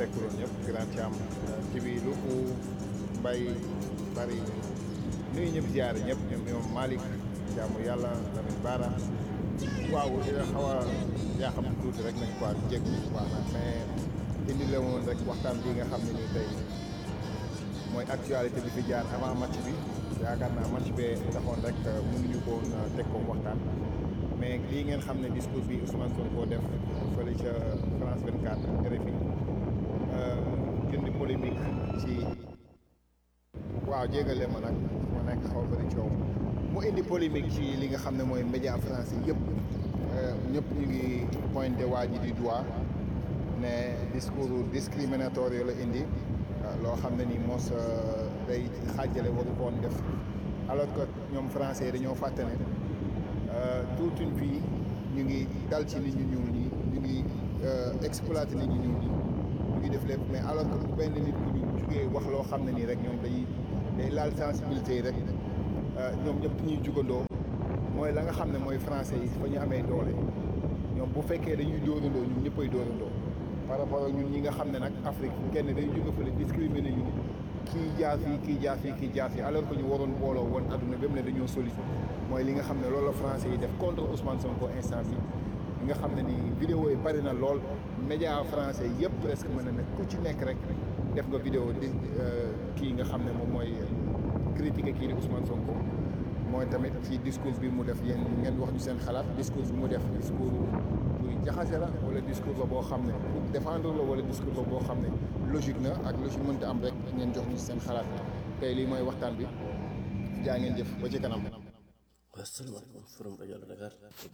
fekkuloon ñëpp grand Thiam ci bi lu ko mbay bari nuyu ñëpp ziare ñëpp ñoom ñoom Malick jaamu yàlla Lamine Bara waaw dina xaw a yaa xam tuuti rek nañ quoi jég waaw nag mais indi la woon rek waxtaan bi nga xam ne nii tey mooy actualité bi fi jaar avant match bi yaakaar naa match bee taxoon rek mënuñu ko woon teg ko waxtaan mais lii ngeen xam ne discours bi Ousmane Sonko def fële ca France 24 RFI jëndi polémique ci waaw jégale ma nag ma nekk xaw bëri coow mu indi polémique ci li nga xam ne mooy média français yëpp ñëpp ñu ngi pointé waa ji di doigt ne discours discriminatoire la indi loo xam ne ni mos day xaajale waru koon def alors que ñoom français yi dañoo fàtte ne toute une vie ñu ngi dal ci nit ñu ñuul ñi ñu ngi exploité nit ñu ñuul ñi ñu ngi def lépp mais alors que bu benn nit ku ñu jugee wax loo xam ne nii rek ñoom dañuy day laal sensibilité yi rek ñoom ñëpp ñuy jugandoo mooy la nga xam ne mooy français yi fa ñu amee doole ñoom bu fekkee dañuy dóorandoo ñun ñëppay dóorandoo par rapport ak ñun ñi nga xam ne nag Afrique kenn day jóge fële discriminer ñu kii jaar fii kii jaar fii kii jaar fii alors que ñu waroon booloo woon adduna bépp ne dañoo solide mooy li nga xam ne loolu la français yi def contre Ousmane Sonko instant bi li nga xam ne ni vidéo yi bari na lool média français yëpp presque mën na ne ku ci nekk rek def nga vidéo di kii nga xam ne moom mooy critiquer kii di Ousmane Sonko mooy tamit ci discours bi mu def yéen ngeen wax ñu seen xalaat discours bi mu def discours buy jaxase la wala discours la boo xam ne pour défendre la wala discours la boo xam ne logique na ak logique mënta am rek ngeen jox ñu seen xalaat tey lii mooy waxtaan bi jaa ngeen jëf ba ci kanam. asalaamaaleykum forum rajo Dakar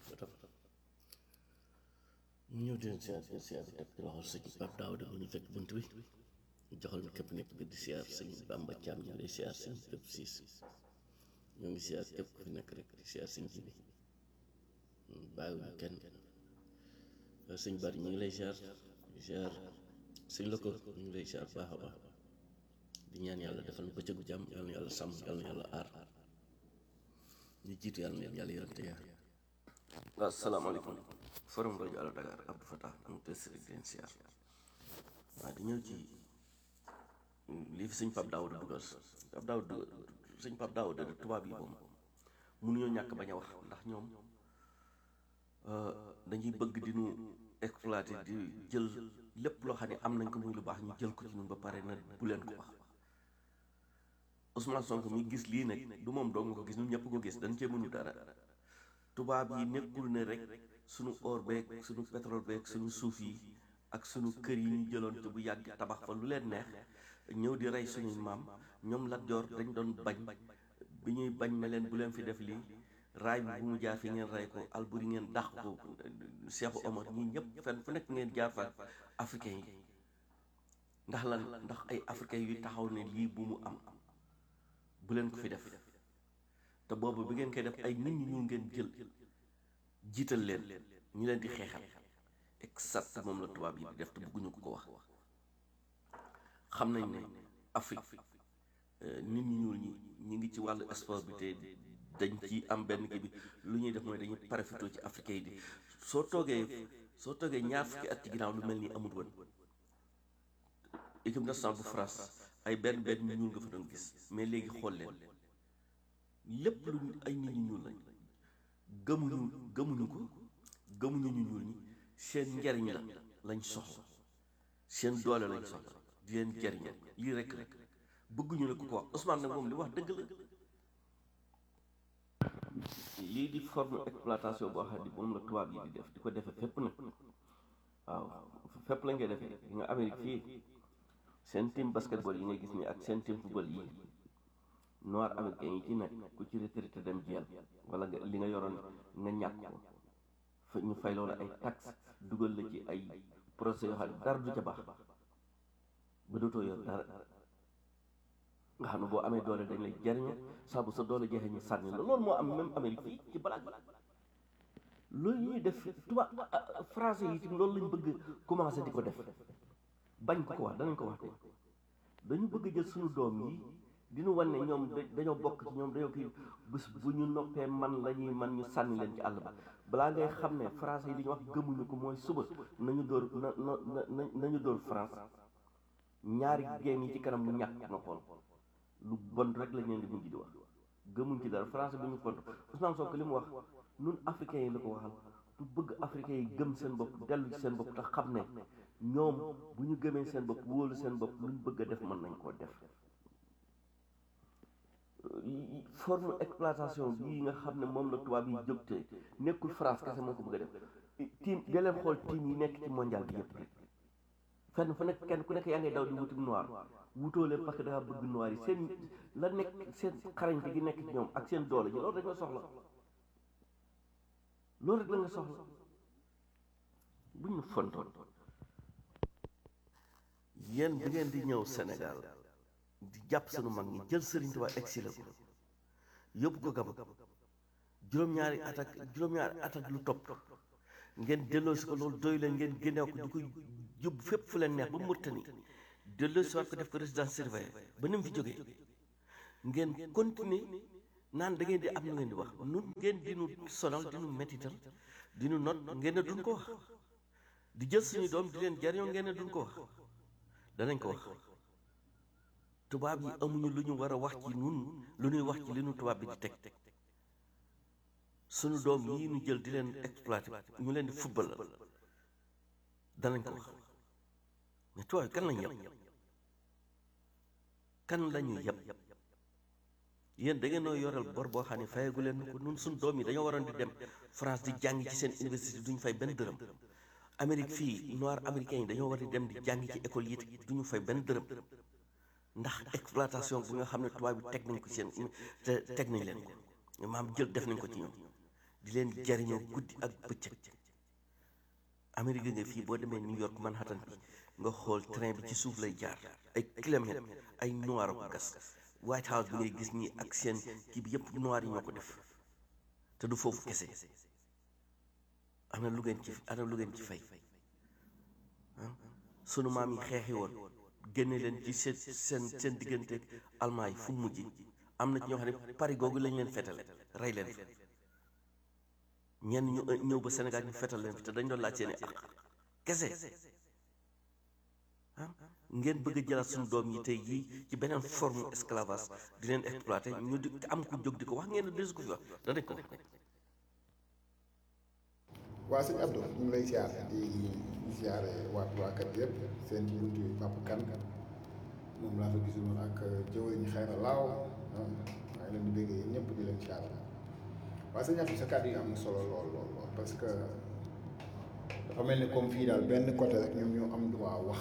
ñu ñëw di leen siyaar di siyaar di di waxal sëñ Pape Daouda bu ñu fekk bunt bi joxal ñu képp nekk bi di siyaar sëñ Bamba Thiam ñu ngi lay siyaar sëñ képp siis ñoo ngi siyaar képp ku fi nekk rek di siyaar sëñ ji bi bàyyiwuñu kenn sëñ Bari ñu ngi lay siyaar di siyaar sëñ Loko ñu ngi lay siyaar baax a baax di ñaan yàlla defal na bëccëgu jàmm yàlla na yàlla sàmm yàlla na yàlla aar ñu jiitu yàlla na yàlla yërëm te yaa waaw asalaamaaleykum forum rajo Allo Dakar Abdou Fatah am te sëriñ di leen siyaar waaw di ñëw ci lii fi sëñ Pape Daouda dugal Pape Daouda sëñ Pape Daouda de tubaab yi moom mënuñoo ñàkk bañ a wax ndax ñoom dañuy bëgg di ñu exploiter di jël lépp loo xam ne am nañ ko muy lu baax ñu jël ko ci ñun ba pare na bu leen ko wax Ousmane Sonko mi gis lii nag du moom doo nga ko gis ñun ñëpp ko gis dañ cee mënu dara tubaab yi nekkul ne rek suñu or beeg suñu pétrole beeg suñu suuf yi ak suñu kër yi ñu jëloon te bu yàgg tabax fa lu leen neex ñëw di rey suñuy maam ñoom Lat Joor dañ doon bañ bi ñuy bañ ne leen bu leen fi def lii raay bi bu mu jaar fi ngeen rey ko Alburi ngeen dàq ko Cheikh Omar ñii ñëpp fenn fu nekk ngeen jaar fa africain yi ndax lan ndax ay africain yu taxaw ne lii bu mu am bu leen ko fi def te boobu bi ngeen koy def ay nit ñi ñu ngeen jël jiital leen ñu leen di xeexal exact moom la tubaab yi di def te bëgguñu ko ko wax xam nañ ne Afrique nit ñi ñuul ñi ñi ngi ci wàllu sport bi te dañ ci am benn kii bi lu ñuy def mooy dañuy profité ci africain yi di soo toogee soo toogee ñaar fukki at ci ginnaaw lu mel ni amul woon équipe nationale bu France ay benn benn ñu ñuul nga fa doon gis mais léegi xool leen lépp lu ay nit ñu ñuul lañ gëmuñu gëmuñu ko gëmuñu ñu ñuul ñi seen njariñ la lañ soxla seen doole lañ soxla di leen jariñal lii rek rek bëgguñu ne ku ko wax Ousmane nag moom li wax dëgg la lii di forme exploitation boo xam ne moom la tubaab yi di def di ko defee fépp nag waaw fépp lañ koy defee di nga Amérique fii seen team basketball yi nga gis nii ak seen team football yi noir américain yi ci nekk ku ci retraité dem jeel wala nga li nga yoroon nga ñàkk ko fa ñu fay loola ay taxe dugal la ci ay procès yoo xam ne dara du ca baax ba dootoo yor dara nga xam ne boo amee doole dañ lay jariño saa bu sa doole jeexee ñu sànni la loolu moo am même Amérique fii ci balaag loolu ñuy def tubaab français yi tim loolu lañ bëgg commencé di ko def bañ ko ko wax danañ ko wax tey dañu bëgg jël suñu doom yi dinu wan ne ñoom dañoo bokk ci ñoom dañoo kii bés bu ñu noppee man la ñuy man ñu sànni leen ci àll ba balaa ngay xam ne français yi li ñu wax gëmuñu ko mooy suba nañu dóor na na nañu dóor France ñaari game yi ci kanam ñu ñàkk nga xool lu bon rek lañ leen di mujj di wax gëmuñ ci dara français bi ñu contre Ousmane Sonko li mu wax nun africains yi la ko waxal du bëgg africains yi gëm seen bopp dellu ci seen bopp te xam ne ñoom bu ñu gëmee seen bopp wóolu seen bopp luñ bëgg a def mën nañ koo def forme exploitation bii nga xam ne moom la tubaab yi jóg te nekkul France kese moo ko bëgg a def team da leen xool team yi nekk ci mondial bi yëpp rek fenn fu nekk kenn ku nekk yaa ngay daw di wutum noir wutoo leen parce que dafa bëgg noir yi seen la nekk seen xarañte gi nekk ci ñoom ak seen doole ji loolu rek nga soxla loolu rek la nga soxla buñ ñu fontoon yéen bi ngeen di ñëw Sénégal di jàpp sunu mag ñi jël Sëriñ Tuubaa exilé ko yóbbu ko Gabon juróom-ñaari at ak juróom-ñaari at ak lu topp ngeen delloo si ko loolu doy leen ngeen génneew ko di ko yóbbu fépp fu leen neex ba Mauritanie delloo si waat ko def ko résidence surveillée ba ni mu fi jógee ngeen continuer naan da ngeen di am lu ngeen di wax nun ngeen di nu sonal di nu mettital di nu not ngeen ne duñ ko wax di jël suñu doom di leen jariñoo ngeen ne duñ ko wax danañ ko wax tubaab yi amuñu lu ñu war a wax ci nun lu ñuy wax ci li nu tubaab bi di teg suñu doom yi ñu jël di leen exploité ñu leen di football danañ ko wax mais tubaab yi kan lañ yeb kan lañu yeb yéen da ngeen noo yoral bor boo xam ne fayagu leen ko nun suñu doom yi dañoo waroon di dem France di jàng ci seen université duñu fay benn dërëm Amérique fii noir américain yi dañoo war di dem di jàng ci école yi duñu fay benn dërëm ndax exploitation bu nga xam ne tubaab bi teg nañ ko seen te teg nañ leen ko maam jël def nañ ko ci ñoom di leen jariñoo guddi ak bëccëg Amérique nga fii boo demee New York Manhattan bi nga xool train bi ci suuf lay jaar ay kilomètres ay noir ko gas White House bi ngay gis nii ak seen kii bi yëpp noir yi ñoo ko def te du foofu kese am na lu ngeen ci am na lu ngeen ci fay sunu maam yi xeexi woon génne leen ci seen seen seen diggante almaa yi fu mu mujj am na ci ñoo xam ne Paris googu lañ leen fetale rey leen fa ñenn ñu ñëw ba Sénégal ñu fetal leen fi te dañ doon laaj seeni ak kese ah ngeen bëgg a jëlaat suñu doom yi tey jii ci beneen forme esclavage di leen exploité ñu di te am ku jóg di ko wax ngeen ne desu ko fi wax danañ ko waa sëñ Abdou ñu ngi lay ziar di ziare waa waa kër gi yëpp seen ci buntu Papa Kane moom laa fa gisul ak jëwriñ xëy na laaw maa ngi leen di béggee yéen ñëpp di leen ziar waa sëñ Abdou sa kàddu yi am na solo lool lool lool parce que dafa mel ni comme fii daal benn côté rek ñoom ñoo am droit wax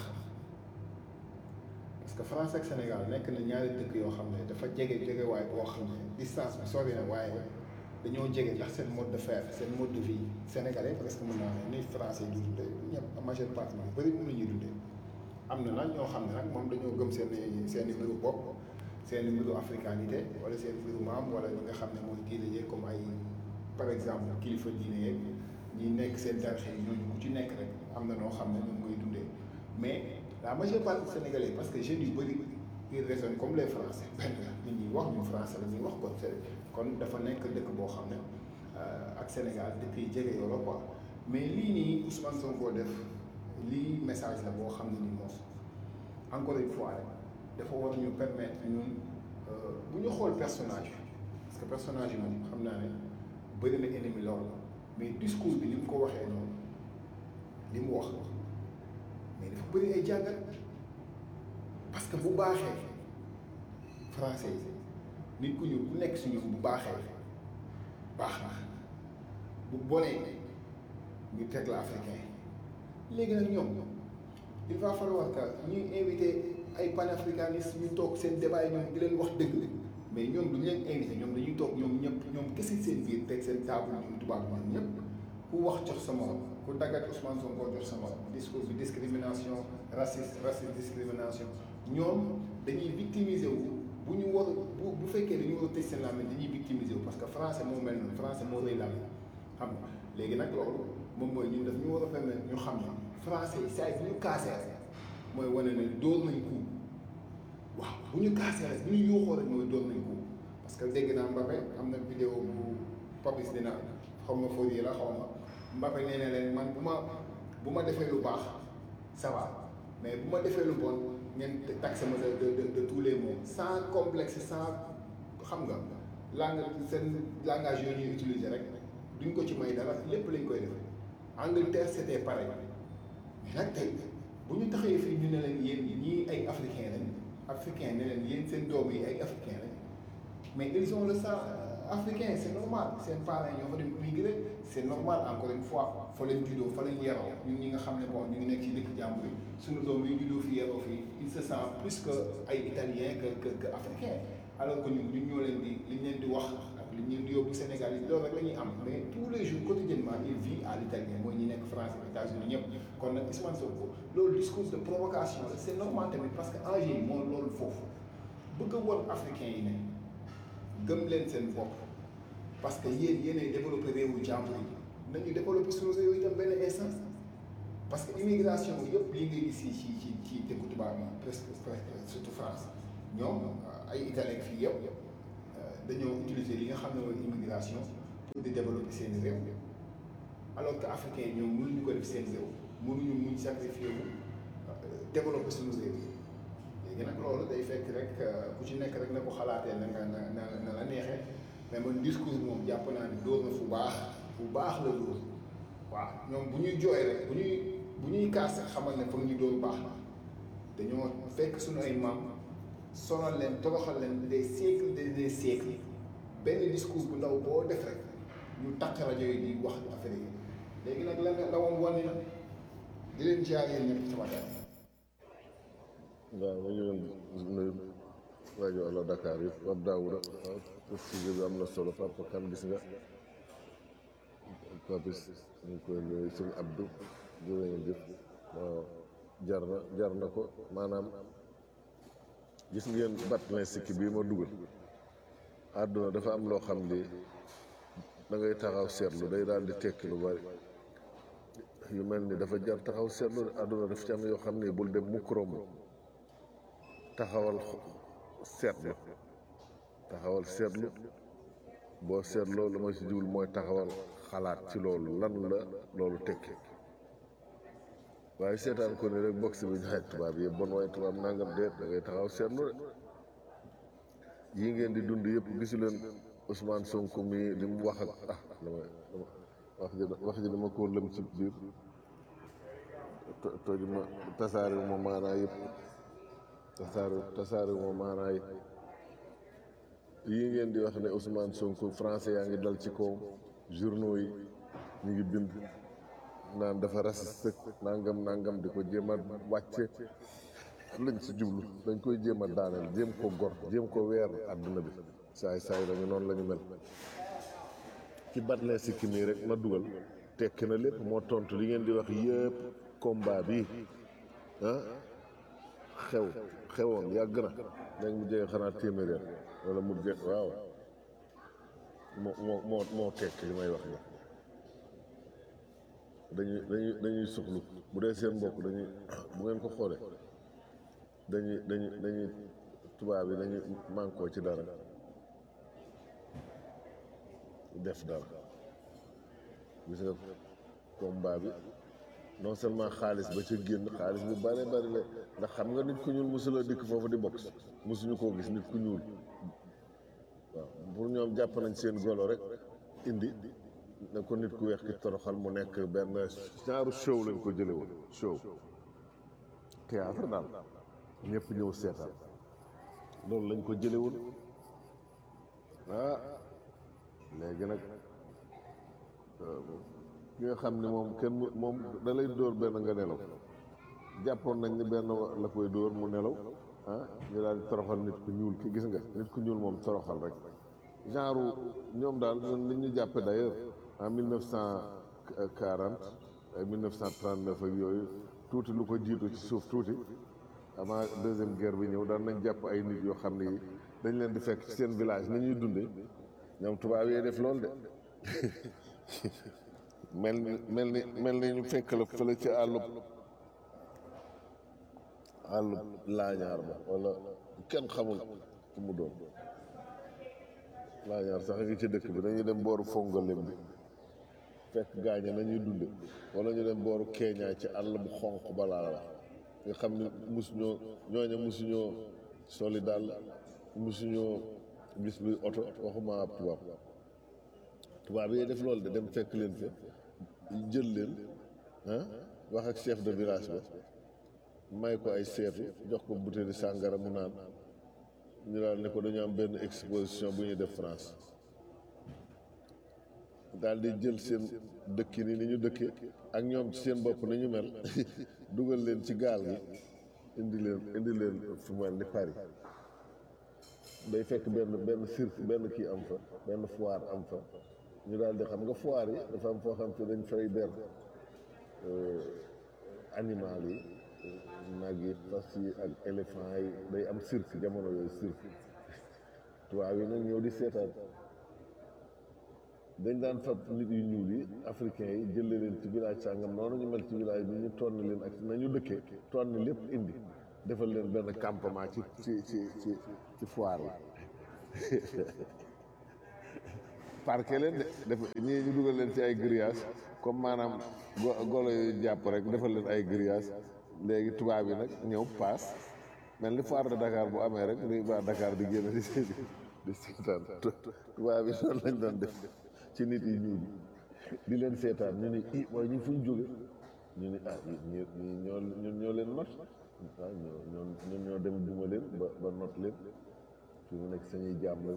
parce que France ak Sénégal nekk na ñaari dëkk yoo xam ne dafa jege jege waaye boo xam ne distance bi sori na waaye dañoo jege ndax seen mode de faire seen mode de vie sénégalais parce que mën naa ne ni français yi di dundee ñëpp majeure partie bu bëri moom la ñuy dundee am na nag ñoo xam ne nag moom dañoo gëm seen i seen i mbiru bopp seen i mbiru africanité wala seen mbiru maam wala ñi nga xam ne mooy diine yeeg comme ay par exemple kilifa diine yeeg ñi nekk seen tarix yi ñooñu ku ci nekk rek am na noo xam ne ñoom ngay dundee mais la majeure partie sénégalais parce que jeunes yu bëri ils raisonnent comme les français benn nit ñi wax ñu français la ñuy wax kon kon dafa nekk dëkk boo xam ne ak Sénégal dëkk yi jege yoo la quoi mais lii nii Ousmane Sonko def lii message la boo xam ne ni moom encore une fois rek dafa war ñu permettre ñun bu ñu xool personnage bi parce que personnage yi moom xam naa ne bëri na ennemi lool mais discours bi ni mu ko waxee noonu li mu wax mais dafa bëri ay jàngat parce que bu baaxee français yi nit ku ñuul bu nekk si ñun bu baaxee baax na bu bonee ñu teg la africain léegi nag ñoom il va falloir que ñuy invité ay panafricanistes ñu toog seen débat yi ñoom di leen wax dëgg mais ñoom duñu leen invité ñoom dañuy toog ñoom ñëpp ñoom kese seen biir teg seen table ñoom tubaab ñoom ñëpp ku wax jox sa morom ku daggat Ousmane Sonko jox sa morom discours bi discrimination raciste raciste discrimination ñoom dañuy victimiser wu bu ñu war bu bu fekkee dañu war a tëj seen làmmiñ dañuy victimiser wu parce que français moo mel noonu français moo rëy làmmiñ xam nga léegi nag loolu moom mooy ñun daf ñu war a permettre ñu xam ne français yi saa yi bu ñu kaasee rek mooy wane ne dóor nañ ko waaw bu ñu kaasee rek bu ñu yuuxoo rek mooy dóor nañ ko parce que dégg naa Mbappé am na vidéo bu Papis dina xaw ma foo la xaw ma Mbappé nee na leen man bu ma bu ma defee lu baax ça va mais bu ma defee lu bon ngeen taxe ma de de de tous les mots sans complexe sans xam nga langue seen langage yooyu ñuy utiliser rek duñ ko ci may dara lépp lañ koy def Angleterre c'était pareil mais nag tey bu ñu taxee fii ñu ne leen yéen ñii ay africain lañ africain ne leen yéen seen doom yi ay africain lañ mais ils ont le sang africain c'est normal seen parents ñoo fa dem immigré c'est normal encore une fois fa leen juddoo fa leen yaroo ñun ñi nga xam ne bon ñu ngi nekk ci dëkk jàmbur yi suñu doom yi juddoo fi yaroo fii il se sent plus que ay italien que que que africain alors que ñun ñun ñoo leen di li ñu leen di wax ak li ñu leen di yóbbu Sénégal yi loolu rek la ñuy am mais tous les jours quotidiennement il vit à l'italien mooy ñi nekk France États-Unis ñëpp kon nag Ousmane Sonko loolu discours de provocation la c'est normal tamit parce que enjeu yi moo loolu foofu bëgg a won africain yi ne gëm leen seen bopp parce que yéen yéenay développé réewu jàmbur yi nañu développé suñu réew itam benn instance parce que immigration yëpp lii ngay gis ci ci ci ci dëkku tubaab yi presque presque surtout France ñoom ay italien fii yëpp dañoo utiliser li nga xam ne mooy immigration pour di développer seen réew alors que africain yi ñoom mënuñu ko def seen réew mënuñu muñ sacrifier wu développer suñu réew yi léegi nag loolu day fekk rek ku ci nekk rek na ko xalaatee na nga na na la neexee mais man discours moom jàpp naa ni dóor na fu baax fu baax la dóor waaw ñoom bu ñuy jooy rek bu ñuy bu ñuy kaas rek xamal ne foog ñu dóor baax la dañoo fekk suñu ay maam sonal leen toroxal leen des siècles des des siècles benn discours bu ndaw boo def rek ñu takk rajo yi di wax affaire yi léegi nag lan ndawam wane na di leen jaar yéen ñëpp sama gars waaw ma ngi leen nuyu rajo Allo Dakar yi Pape Daouda waaw sujet bi am na solo Papa Kane gis nga Papis ñu ngi koy nuyu sëñ Abdou jërë ngeen jëf waaw jar na jar na ko maanaam gis ngeen Batlin sikki bii ma dugal àdduna dafa am loo xam ni da ngay taxaw seetlu day daal di tekki lu bari yu mel ni dafa jar taxaw seetlu àdduna daf ci am yoo xam ni bul dem mukk romb taxawal seetlu taxawal seetlu boo seetloo lu ma ci jublu mooy taxawal xalaat ci loolu lan la loolu tekki waaye seetaan ko ni rek box bi ñaxek tubaab yi bon waaye tubaab nangam deet da ngay taxaw seetlu de yi ngeen di dund yëpp gisu leen Ousmane Sonko mi li mu wax ak ah dama dama wax ji wax ji dama koo lëm ci biir toj ma tasaare ma maanaa yëpp tasaare tasaare ma maanaa yëpp yi ngeen di wax ne Ousmane Sonko français yaa ngi dal ci kawam journaux yi ñu ngi bind naan dafa raciste nangam nangam di ko jéem a wàcce lañ si jublu dañ koy jéem a daaneel jéem ko gor jéem ko weer àdduna bi saay saay dañu noonu la ñu mel ci Batlin sikki nii rek ma dugal tekki na lépp moo tontu li ngeen di wax yëpp combat bi ah xew xewoon yàgg na léegi mu jege xanaa téeméer wala mu jege waaw moo moo moo moo tekki li may wax ni dañuy dañuy dañuy suxlu bu dee seen mbokk dañuy bu ngeen ko xoolee dañuy dañuy dañuy tubaab yi dañuy mànkoo ci dara def dara gis nga combat bi non seulement xaalis ba ca génn xaalis bu bare bari la ndax xam nga nit ku ñuul mosula dikk foofu di box mosuñu koo gis nit ku ñuul waaw pour ñoom jàpp nañ seen golo rek indi ne ko nit ku weex ki toroxal mu nekk benn genre show lañ ko jële woon show théâtre daal ñëpp ñëw seetaan loolu lañ ko jële woon ah léegi nag ki nga xam ne moom kenn mu moom da lay dóor benn nga nelaw jàppoon nañ ni benn la koy dóor mu nelaw ah ñu daal di toroxal nit ku ñuul ki gis nga nit ku ñuul moom toroxal rek genre ñoom daal li ñu jàppe d'ailleurs en mille neuf cent quarante ay mille neuf cent trente-neuf ak yooyu tuuti lu ko jiitu ci suuf tuuti avant deuxième guerre bi ñëw daan nañ jàpp ay nit yoo xam ne yi dañ leen di fekk ci seen village ni ñuy dunde ñoom tubaab yee def loolu de mel ni mel ni mel ni ñu fekk la fële ci àllub àllub laañaar ba wala kenn xamul fu mu doon laañaar sax a ngi ci dëkk bi dañuy dem booru fongalem bi fekk gaañe nañuy dunde wala ñu dem booru keeñaay ci àll bu xonq balaa la wax nga xam ne musuñoo ñooña musuñoo soli daal musuñoo gis luy oto waxuma ab tubaab tubaab yi def loolu de dem fekk leen fa jël leen ah wax ak chef de village ba may ko ay seetu jox ko butéeli sàngara mu naan ñu daal ne ko dañu am benn exposition bu ñuy def France daal di jël seen dëkki ni ni ñu dëkke ak ñoom ci seen bopp ni ñu mel dugal leen ci gaal gi indi leen indi leen fu mel ni Paris day fekk benn benn cirque benn kii am fa benn foire am fa ñu daal di xam nga foire yi dafa am foo xam te dañ fay ber animal yi nag yi fas yi ak éléphant yi day am cirque jamono yooyu cirque tubaab yi nag ñëw di seetaan dañ daan fab nit yu ñuul yi africain yi jële leen ci village sàngam noonu ñu mel ci village bi ñu tonni leen ak nañu dëkkee tonni lépp indi defal leen benn campement ci ci ci ci ci foire yi parqué leen de def ñii ñu dugal leen ci ay grillage comme maanaam go golo yu jàpp rek defal leen ay grillage léegi tubaab yi nag ñëw paas mel ni foire de Dakar bu amee rek nuy waa Dakar di génn di di seetaan tubaab yi noonu lañ doon def ci nit yi ñuul di leen seetaan ñu ni i waaye ñu fu ñu jóge ñu ni ah ñi ñi ñoo ñun ñoo leen not waaw ñoo ñoo ñun ñoo dem duma leen ba ba not leen fi mu nekk sañuy jaam lañ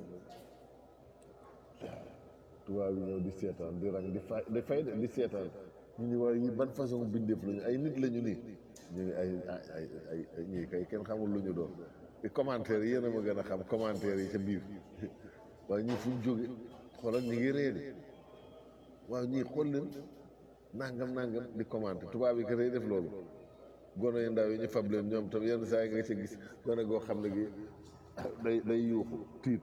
tubaab yi ñëw di seetaan di rang di fay di fay de di seetaan ñu ni waaye yi ban façon bindeef lañu ay nit lañu nii ñu ngi ay ay ay ay ñii kay kenn xamul lu ñu doon di commentaire yi yéen a ma gën a xam commentaire yi ca biir waaye ñii fu ñu jóge xoolal ñu ngi réer waaw ñii xool leen nangam nangam di commenter tubaab yi ka tey def loolu gone yu ndaw yi ñu fab leen ñoom tam yenn saa yi nga ca gis gone goo xam ne gi day day yuuxu tiit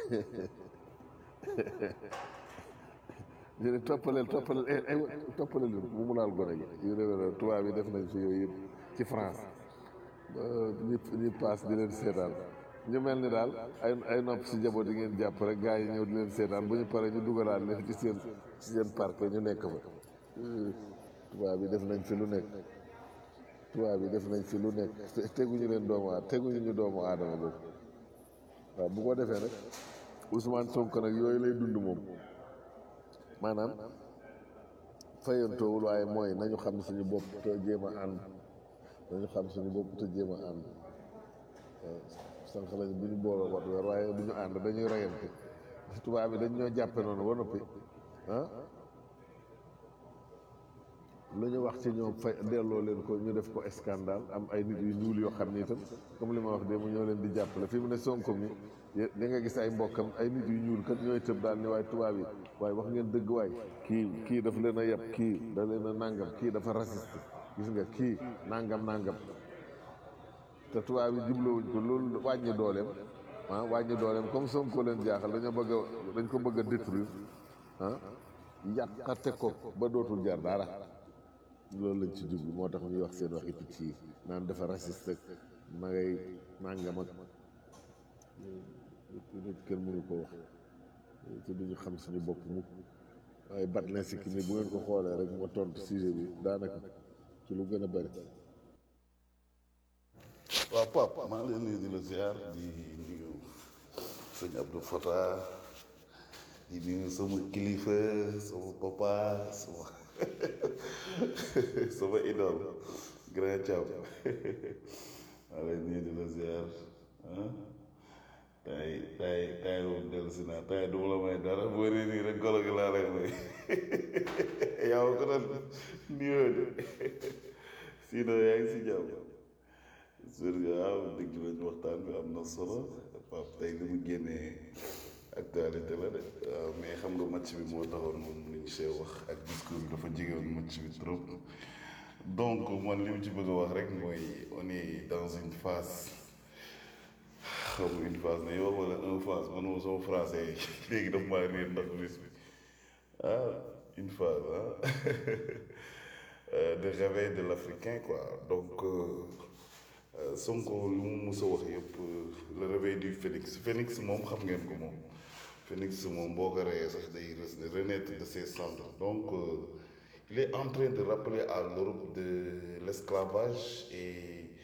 ñu ne toppaleel toppaleel eh eh toppaleel bu mu laal gone gi yu demee noonu tubaab yi def nañ fi yooyu yëpp ci France ñu ñu paas di leen seetaan ñu mel ni daal ay ay nopp si njaboot yi ngeen jàpp rek gars yi ñëw di leen seetaan bu ñu paree ñu dugalaat leen ci seen ci seen parc ñu nekk fa tubaab yi def nañ fi lu nekk tubaab yi def nañ fi lu nekk teguñu leen doomu aadama teguñu ñu doomu aadama boobu waaw bu ko defee nag Ousmane Sonko nag yooyu lay dund moom maanaam fayantoowul waaye mooy nañu xam suñu bopp te jéem a ànd nañu xam suñu bopp te jéem a ànd sànq lañ bu ñu booloo wat weer waaye du ñu ànd dañuy reyante tubaab bi dañ ñoo jàppe noonu ba noppi ah lu ñu wax ci ñoom fay delloo leen ko ñu def ko scandale am ay nit yu ñuul yoo xam ni itam comme li ma wax de mu ñoo leen di jàppale fi mu ne Sonko mi da nga gis ay mbokkam ay nit yu ñuul kat ñooy tëb daal ni waaye tubaab yi waaye wax ngeen dëgg waay kii kii dafa leen a yeb kii da leen a nàngam kii dafa raciste gis nga kii nàngam nàngam te tubaab yi jublowuñ ko loolu wàññi dooleem ah wàññi dooleem comme Sonko leen jaaxal dañoo bëgg a dañ ko bëgg a détruire ah yàqate ko ba dootul jar dara loolu lañ ci jublu moo tax ñuy wax seen waxi picc yi naan dafa raciste ak ma ngay nàngam ak nit kenn mënu ko wax te duñu xam suñu bopp mukk waaye bat na sikki ni bu ngeen ko xoolee rek ma tontu sujet bi daanaka ci lu gën a bëri waaw Pape maa ngi leen nuyu di la ziar di nuyu sëñ Abdou Fata di nuyu sama kilifa sama papa sama sama idole grand Thiam maa ngi leen nuyu di la ziar ah tay tay tay moom dellu si naa tay du ma la may dara boo nee nii rek golo gi laa lay may yaa ma ko doon nuyoo de sinon yaa ngi si jàmm sur waaw dégg nañ waxtaan bi am na solo Pape tey li mu génnee actualité la de waaw mais xam nga match bi moo taxoon moom lu ñu see wax ak discours bi dafa jegewoon match bi trop donc man li mu ci bëgg a wax rek mooy on est dans une phase xam nga une phase ne yow wala un phase man moom sama français léegi daf maa réer ndax bis bi ah une phase ah de réveil de l'Africain quoi donc. Sonko lu mu mus a wax yëpp le réveil du phénix phénix moom xam ngeen ko moom phénix moom boo ko reyee sax day renaître de ses cendres donc il est en train de rappeler à l'Europe de l'esclavage et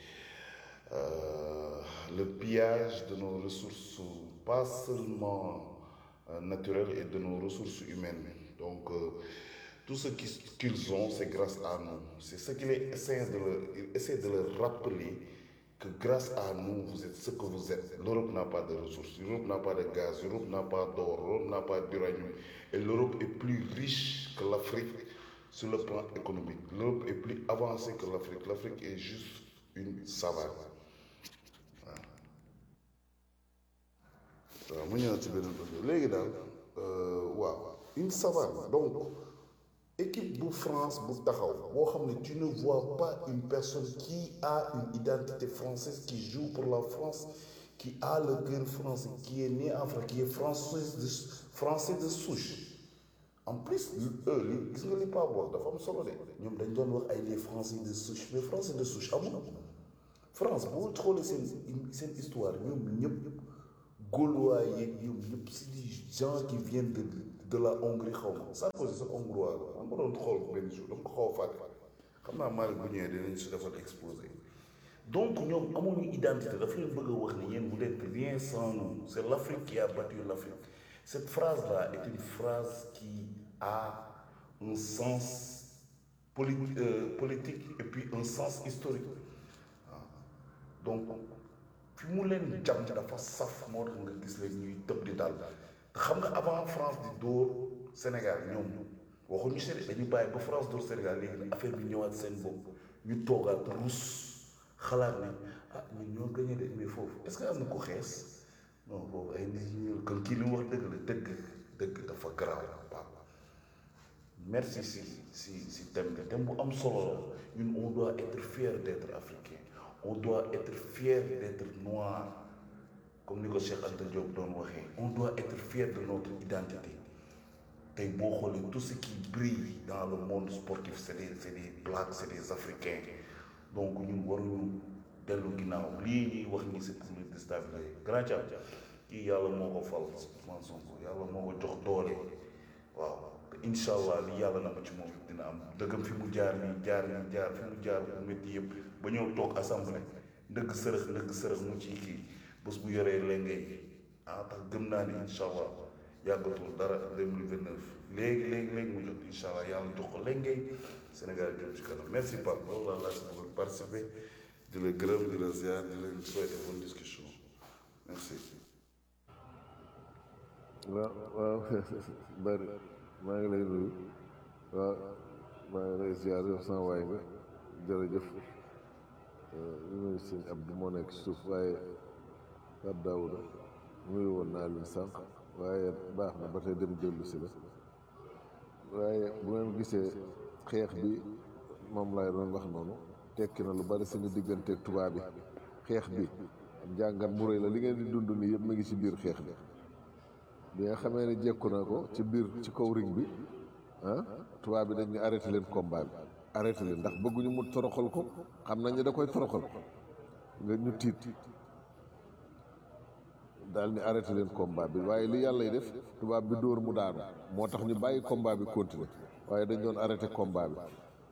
euh, le pillage de nos ressources, pas seulement euh, naturelles, et de nos ressources humaines. Donc, euh, tout ce qu'ils qu'ils ont, c'est grâce à nous. C'est ce qu'il essaie de, leur, il essaie de leur rappeler que grâce à nous, vous êtes ce que vous êtes. L'Europe n'a pas de ressources, l'Europe n'a pas de gaz, l'Europe n'a pas d'or, l'Europe n'a pas d'uranium. Et l'Europe est plus riche que l'Afrique sur le plan économique. L'Europe est plus avancée que l'Afrique. L'Afrique est juste une savane. waaw mu ñëw ci beneen bëgg léegi daal waaw une savane donc équipe bu France bu taxaw boo xam ne tu ne vois pas une personne qui a une identité française qui joue pour la France qui a le cœur français qui est né en France qui est français de français de souche en plus eux li gis nga li Pape wax dafa am solo de ñoom dañ doon wax ay les français de souche mais français de souche amul France boo xoolee seen seen histoire ñoom ñëpp Gaulois yeeg ñoom ñëpp c'est des gens qui viennent de de la Hongrie xaw ma Sarkozy sax hongrois la man ma doon xool benn jour dama ko xaw a fàtte xam naa Malick bu ñëwee dinañ si defal exposé donc ñoom amuñu identité dafa leen bëgg a wax ne yéen vous n'êtes rien sans nous c'est l'Afrique qui a battu l'Afrique cette phrase là est une phrase qui a un sens poli euh, politique et puis un sens historique waaw donc fi mu leen jam dafa saf moo tax nga gis leen ñuy tëb di dal te xam nga avant France di dóor Sénégal ñoom waxuñu si dañu bàyyi ba France dóor Sénégal léegi nag affaire bi ñëwaat seen bopp ñu toogaat rus xalaat ne ah ñun ñoo gagné de mais foofu est-ce que am na ko xees non boobu ay nit ñu ñuul kon kii li mu wax dëgg la dëgg dëgg dafa garaaw Pape merci si si si thème bi thème bu am solo la ñun on doit être fier d'être africain on doit être fier d'être noir comme ni ko Cheikh Anta Diop doon waxee on doit être fier de notre identité tey boo xoolee tout ce qui brille dans le monde sportif c'est des c'est des blacks c'est des africains donc ñun waruñu dellu ginnaaw lii ñuy wax ni c'est pour le déstabiliser grand Thiam kii yàlla moo ko fal Ousmane Sonko yàlla moo ko jox doole waaw te incha allah li yàlla na ma ci moom dina am dëggam fi mu jaar nii jaar nii jaar fi mu jaar bu métti yëpp ba ñëw toog assemblée ndëgg sërëx ndëgg sërëx mu ciy kii bés bu yoree lengay ah tax gëm naa ni incha allah yàggatul dara 2029 léegi léegi léegi mu jot incha allah yàlla jox ko lengay Sénégal jëm ci kanam merci Pape loolu laa laa si bëgg participer di la gërëm di la ziar di leen souhaiter bonne discussion merci. waaw waaw bari maa ngi lay nuyu waaw maa ngi lay ziar yow sama waay nga jërëjëf ñu nuyu sëñ Abdou moo nekk suuf waaye Pape Daouda nuyu woon naa leen sànq waaye baax na ba tey dem dellu si la waaye bu ngeen gisee xeex bi moom laay doon wax noonu tekki na lu bari suñu digganteeg tubaab bi xeex bi njàngat mu rëy la li ngeen di dund nii yëpp mu ngi ci biir xeex bi bi nga xamee ne jekku na ko ci biir ci kaw ring bi ah tubaab bi dañ ñu arrêté leen combat bi arrêté leen ndax bëgguñu mu toroxal ko xam nañ ne da koy toroxal nga ñu tiit daal ni arrêté leen combat bi waaye li yàlla y def tubaab bi dóor mu daanu moo tax ñu bàyyi combat bi continuer waaye dañ doon arrêté combat bi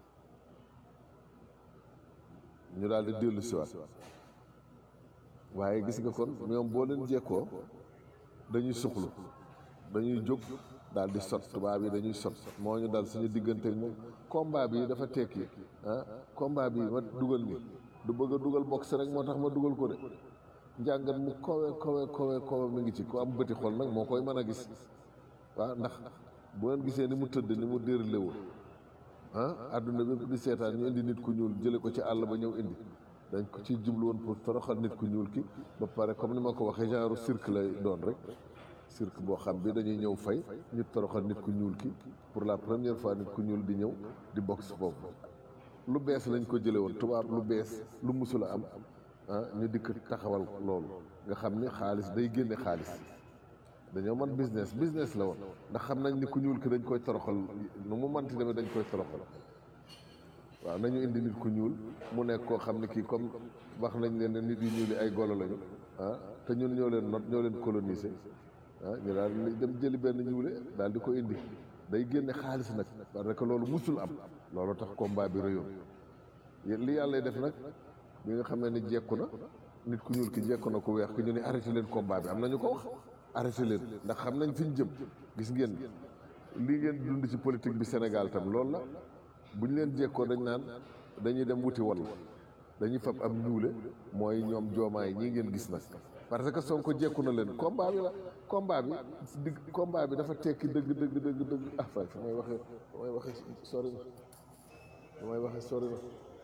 ñu daal di dellu siwaat waaye gis nga kon ñoom boo leen jekkoo dañuy suxlu dañuy jóg daal di sot tubaab yi dañuy sot moo ñu dal suñu diggante moom combat bi dafa tekki ah combat bi ma dugal ni du bëgg a dugal boxe rek moo tax ma dugal ko de njàngat mu kowe kowe kowe kowe mi ngi ci ku am bëti xol nag moo koy mën a gis waaw ndax bu ngeen gisee ni mu tëdd ni mu déroulé woon ah adduna bépp di seetaan ñu indi nit ku ñuul jële ko ci àll ba ñëw indi dañ ko ci jublu woon pour toroxal nit ku ñuul ki ba pare comme ni ma ko waxee genre cirque lay doon rek cirque boo xam bi dañuy ñëw fay ñu toroxal nit ku ñuul ki pour la première fois nit ku ñuul di ñëw di boxe foofu lu bees lañ ko jële woon tubaab lu bees lu musula am ah ñu dikk taxawal loolu nga xam ni xaalis day génne xaalis dañoo mën business business la woon ndax xam nañ ni ku ñuul ki dañ koy toroxal nu mu manti demee dañ koy toroxal waaw nañu indi nit ku ñuul mu nekk koo xam ne kii comme wax nañ leen ne nit yu ñuul yi ay golo lañu ah te ñun ñoo leen not ñoo leen colonisé ah ñu daal di dem jëli benn ñuule daal di ko indi day génne xaalis nag parce que loolu musul am loolu tax combat bi rëyoon li yàlla def nag bi nga xamee ni jekku na nit ku ñuul ki jekku na ku weex ki ñu ne arrêté leen combat bi am nañu ko wax arrêté leen ndax xam nañ fi ñu jëm gis ngeen lii ngeen dund ci politique bi Sénégal tam loolu la bu ñu leen jekkoo dañ naan dañuy dem wuti wall dañuy fab am ñuule mooy ñoom joomaay ñii ngeen gis nag parce que Sonko jekku na leen combat bi la combat bi digg combat bi dafa tekki dëgg dëgg dëgg dëgg ah fay fa may waxee fa may waxee sori na fa may waxee sori na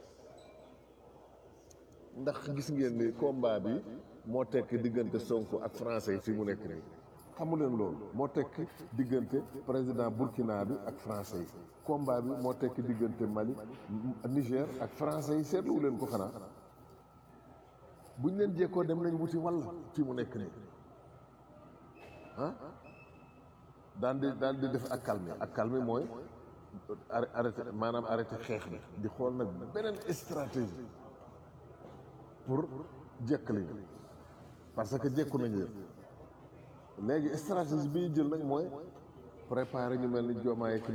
ndax gis ngeen ni combat bi moo tekki diggante Sonko ak français yi fi mu nekk nii xamu leen loolu moo tekki diggante président Burkina bi ak français yi combat bi moo tekki diggante Mali Niger ak français yi seetluwu leen ko xanaa buñ leen jekkoo dem nañ wuti walla fi mu nekk nii ah daan di daan di def ak calme ak calme mooy arrêté maanaam arrêté xeex bi di xool nag beneen stratégie pour jekkali ñu parce que jekku nañ leen léegi stratégie bi ñu jël nag mooy préparer ñu mel ni Diomaye